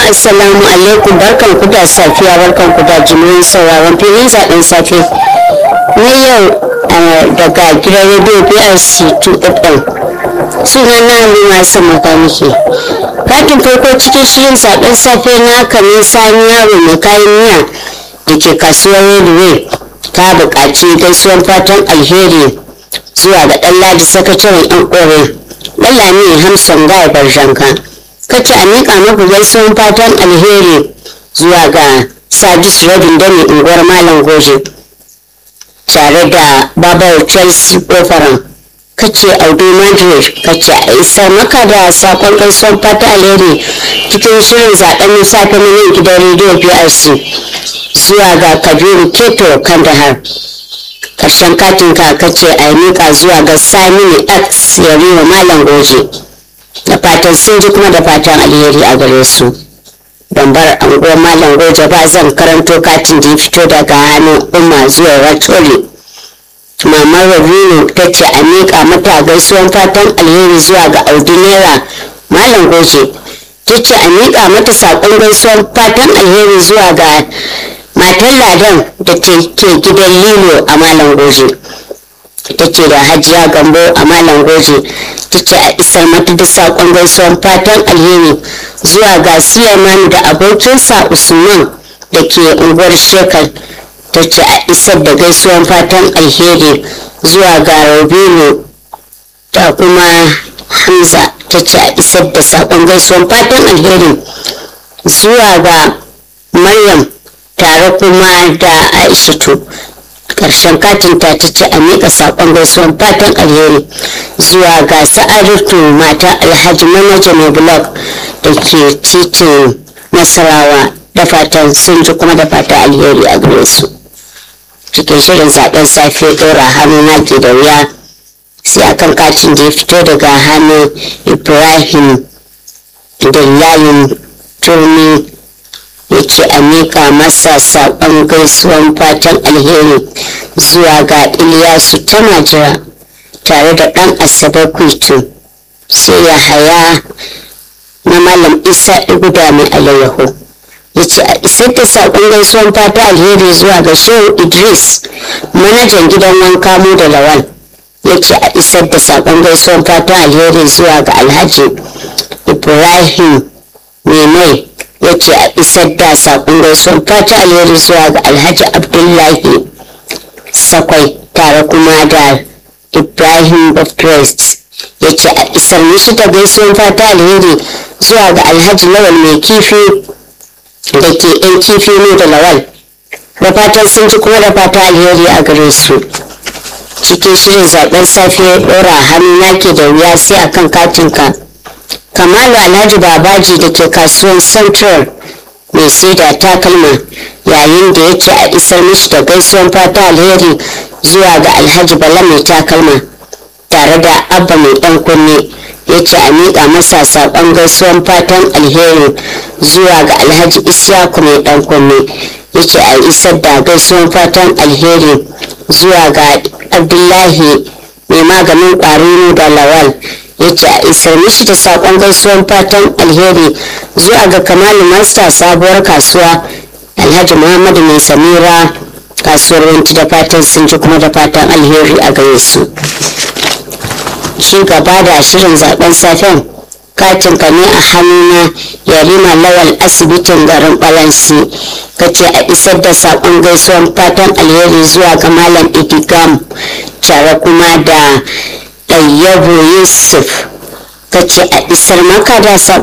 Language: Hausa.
assalamu alaikum barkan ku da safiya barkan ku da jimirin sauraron filin zaɓen safe na yau daga gidan rediyo brc 2fm suna na halima san makaniki katin farko cikin shirin zaɓen safe na kamin sani yaro mai kayan miya da ke kasuwar railway ta buƙaci gaisuwar fatan alheri zuwa ga ɗan ladi sakataren yan ƙorin ɗan lami hamsan gaya barjanka kace a miƙa maku gaisuwan fatan alheri zuwa ga sadis rabin dami unguwar malam goje tare da babar chelsea ofaran kace audu madrid kace a isar maka da sakon gaisuwan fatan alheri cikin shirin zaɓen safe na yin gidan rediyo prc zuwa ga kabiru keto kandahar karshen katin ka kace a miƙa zuwa ga samini x yariwa malam goje da fatan sun ji kuma da fatan alheri a gare su don bar anguwar malam goje ba zan karanto katin da ya fito daga hannun umma zuwa ratori mamar rabinu ta ce a miƙa mata gaisuwan fatan alheri zuwa ga audu naira malam goje ta ce a miƙa mata saƙon gaisuwan fatan alheri zuwa ga matan ladan da ke gidan lilo a malam goje ta ce da hajiya gambo a malam goje ta ce a isar mata da saƙon gaisuwan fatan alheri zuwa ga siyaman da abokinsa usman da ke unguwar shekar ta ce a isar da gaisuwan fatan alheri zuwa ga robinu da kuma hamza ta ce a isar da saƙon gaisuwan fatan alheri zuwa ga maryam tare kuma da aishatu karshen katin ta ta ce a miƙa saƙon gaisuwan fatan alheri zuwa ga sa'adatu mata alhaji manaja mai blog da ke titin nasarawa da fatan sun ji kuma da fatan alheri a gare su cikin shirin zaben safe ɗora hannu na ke da wuya sai akan katin da ya fito daga hannun ibrahim da layin turmi ya ce a miƙa masa saƙon gaisuwan fatan alheri zuwa ga iliyasu ta majira tare da ɗan asabar kwitu sai ya haya na malam isa iguda mai alayyahu ya ce a isar da saƙon gaisuwan fata alheri zuwa ga shehu idris manajan gidan wanka mu da lawal ya ce a isar da saƙon gaisuwan fata alheri zuwa ga alhaji ibrahim mai mai ya ce a isar da saƙon gaisuwar fata alheri zuwa ga alhaji abdullahi sakwai tare kuma da ibrahim baptist ya ce a isar mishi da gaisuwar fata alheri zuwa ga alhaji lawal mai kifi da ke yan kifi ne da lawal da fatan sun ji kuma da fata alheri a gare su cikin shirin zaben safe ɗora hannu nake da wuya sai akan katinka kamalu alhaji babaji da ke kasuwan central mai saida takalma yayin da ya ce a isar mishi da gaisuwan fata alheri zuwa ga alhaji bala mai takalma tare da abba mai dan kunne ya ce a miƙa masa saƙon gaisuwan fatan alheri zuwa ga alhaji isyaku mai dan kunne ya ce a isar da gaisuwan fatan alheri zuwa ga abdullahi mai maganin ƙwararru da lawal ya ce a isar mishi da saƙon gaisuwan fatan alheri zuwa ga kamalu masta sabuwar kasuwa alhaji muhammadu mai samira kasuwar wanci da fatan sun ji kuma da fatan alheri a gare su ci gaba da shirin zaben safen katin ka ne a hannuna yarima lawal asibitin garin balansi ka ce a isar da saƙon gaisuwan fatan alheri zuwa ga malam idigam tare kuma da ɗayyabo yusuf ka ce a isar maka da